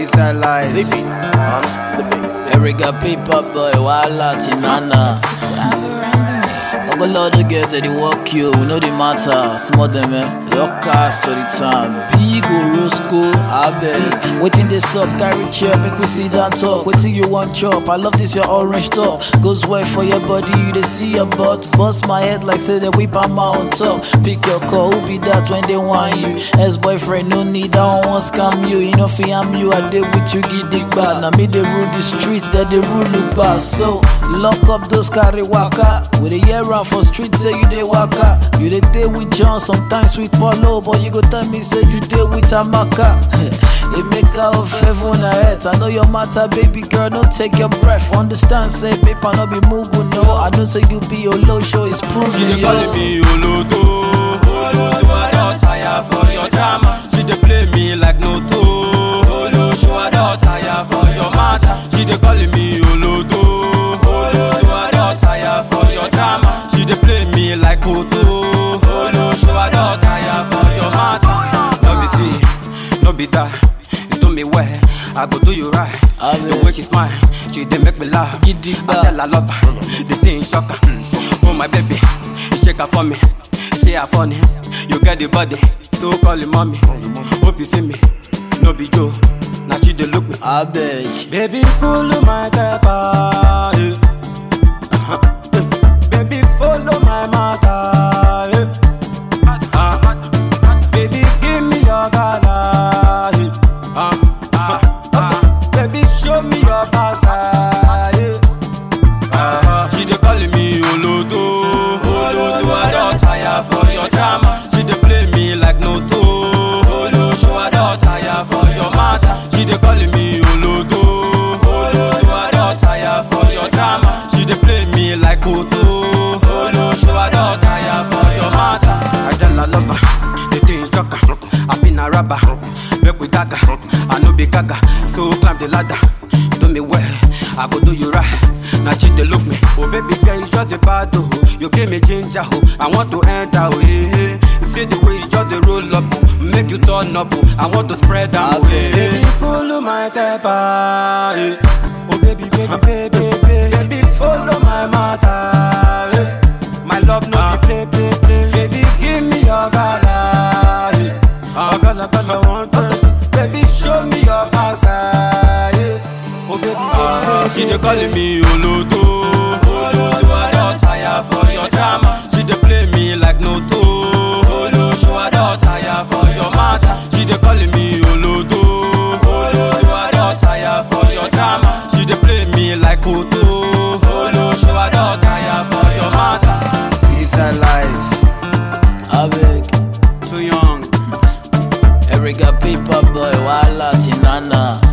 It's a life. Zip it on the beat. Erica paper boy, wala tinana. Ogo lot of girls that they walk you, we know the matter. Small them, eh? Your car story time. Big Orosco, I beg. Waiting this up, carry chair, make we sit down talk. Waiting you want chop. I love this your orange top. Goes well for your body, you they see your butt. Bust my head like say they whip I'm on top. Pick your call, who be that when they want you? Ex boyfriend, no need, I don't want scam you. You know, fi am you, I did with you, get dick bad. Now me they rule the streets, that they rule the pass. So lock up those carry waka. With a year round for streets, say you they waka. You they day with John, sometimes with Paulo, but you go tell me say you day with Amaka. it make out of heaven and earth. I know your matter, baby girl, don't take your breath. Understand, say paper no be mugu, no. I know say you be your low show, it's She proven, dey yo. call me Olodo, Olodo. I don tire for your drama. She dey play me like Noto, Olodo. I don tire for your matter. She dey call me Olodo, Olodo. I don tire for your drama. She dey play me like Koto, Olodo. I don tire for your matter. Love you see, no be that. You do me well, I go do you right. I The will. way she smile, she dey make me laugh. Giddy I ba. tell her love her, the thing shock her. Oh my baby, shake her for me, she her funny. You get the body, so call it mommy. Hope you see me, no be Joe. Now she dey look me. I beg. Baby, cool my temper. Yeah. Uh-huh. Eh, Baby, follow my matter. Yeah. Uh, baby, give me your color. Yeah. Uh, uh, okay. Baby, show me your backside. Yeah. Uh, she dey call me Olodo, Olodo. I don tire for your drama. She dey play me like Noto, Olodo. I don tire for your matter. She dey call me Olodo, Olodo. I don tire for your drama. She dey play me like Koto, Olodo. I don tire for your matter. I tell her love her, the thing shock her. I been a rapper, make we gaga. I no be gaga, so climb the ladder. Do me well, I go do you right. Now she dey look me, oh baby girl, you just a bad oh. You give me ginger oh, I want to enter oh yeah. yeah. You see the way you just dey roll up oh, make you turn up oh. I want to spread am oh yeah. Baby, cool my temper, yeah. Oh baby, baby, baby, baby, baby, follow my matter. Yeah. My love no be play, play, play. Baby, give me your gala. Yeah. Uh, gala, gala, one time. Baby, show me your backside. Yeah. Oh baby, baby, baby. She dey calling me Olodo, Olodo. I don tire for your drama. She dey play me like Noto, Olodo. I don tire for your matter. She dey calling me Olodo, Olodo. I don tire for your drama. She dey play me like Koto, Olodo. I don tire for your matter. It's a life. I beg. Too young. Erica paper boy, wala tinana.